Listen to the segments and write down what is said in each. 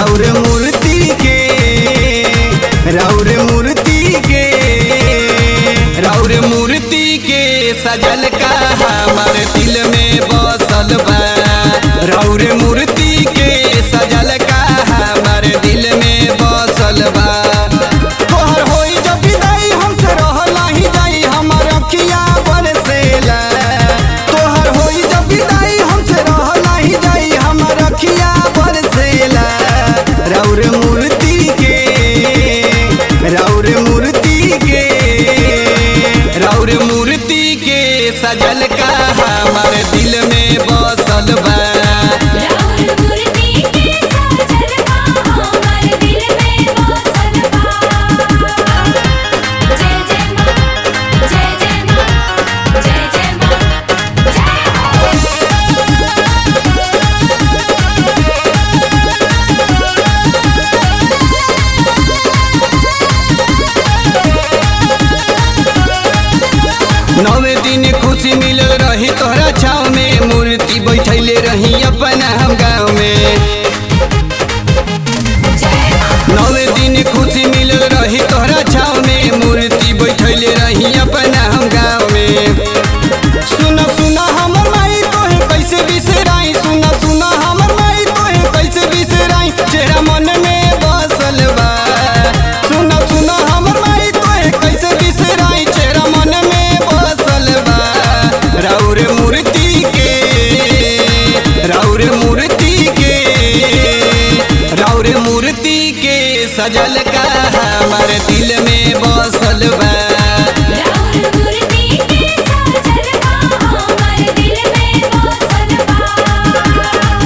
राउर मूर्ति के राउर मूर्ति के राउर मूर्ति के सजल का हमार दिल में बसल बा राउर मूर्ति के सजल का हमार दिल में बसल बा तोहर होई जब विदाई हमसे रहला ही जाई हमर अखिया बरसेला तोहर होई जब विदाई हमसे रहला ही जाई हमर अखिया बरसेला राउर मूर्ति के राउर मूर्ति के राउर मूर्ति के सजल का हमार दिल में बसल बा राउर मूर्ति के सजल बा हमर दिल में बसल बा जय जय मां जय जय मां जय जय मां जय हो नवे दिन खुशी मिलल रही तोहरा छाव में मूर्ति बैठैले रही अपना हम गाँव में नवे दिन खुशी मिलल रही तोहरा छाव में मूर्ति बैठैले रही अपना हम गाँव में सुन सुन हमर माई तोहे कैसे बिसराई सुन सुन हमर माई तोहे कैसे बिसराई चेहरा मन में बसल बा सुन सुन हमर माई तोहे कैसे बिसराई चेहरा मन में बसल बा राउर मूर्ति के राउर मूर्ति के राउर मूर्ति के सजल का हमार दिल में बसल बा राउर मूर्ति के सजल बा हमर दिल में बसल बा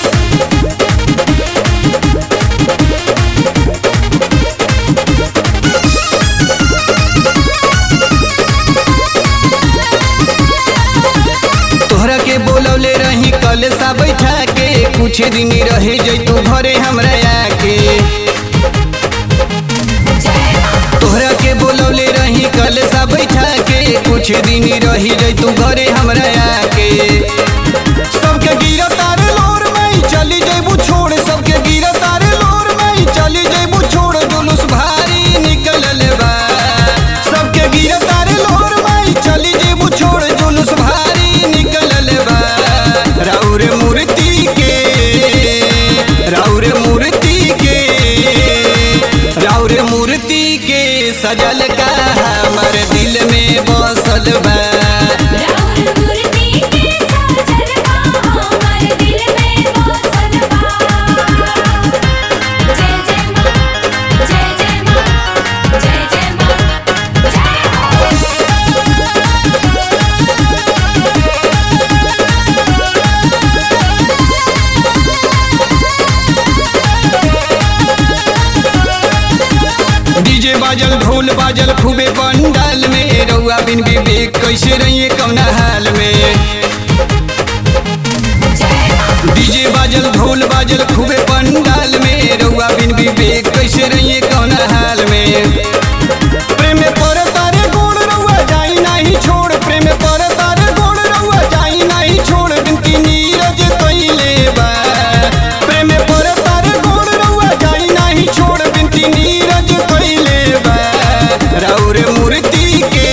तोहरा के बोलौले रही कल सा बैठा के कुछ दिन रहे जैतू घरे हमरा आके तोहरा के बोलौले रही कल सा बैठा के कुछ दिन रही जैतू घरे हमरा आके सबके गिरा तारे लोर में चली जैबू छोड़ सबके गिरा तारे लोर में चली जैबू छोड़ जुलूस भारी निकलल बा सबके गिरा तारे लोर में चली जैबू छोड़ जुलूस भारी निकलल बा राउर मूर्ति के राउर मूर्ति के राउर मूर्ति के सजल का हमर दिल में बसल बा राउर मूर्ति के सजल बा हमर दिल में बसल बा जय जय मां जय जय मां जय जय मां जय हो डीजे बाजल ढोल बाजल खूबे पंडाल में रउआ बिन विवेक कैसे रहिए कौना हाल में डीजे बाजल ढोल बाजल खूबे पंडाल में रउआ बिन विवेक कैसे रहिए कौना हाल में प्रेम पर तारे गोड़ रउआ जाई नहीं छोड़ प्रेम पर तारे गोड़ रउआ जाई नहीं छोड़ बिनती नीरज कइले बा प्रेम पर तारे गोड़ रउआ जाई नहीं छोड़ बिनती नीरज कइले बा राउर मूर्ति के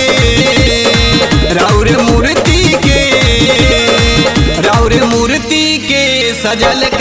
राउर मूर्ति के राउर मूर्ति के सजल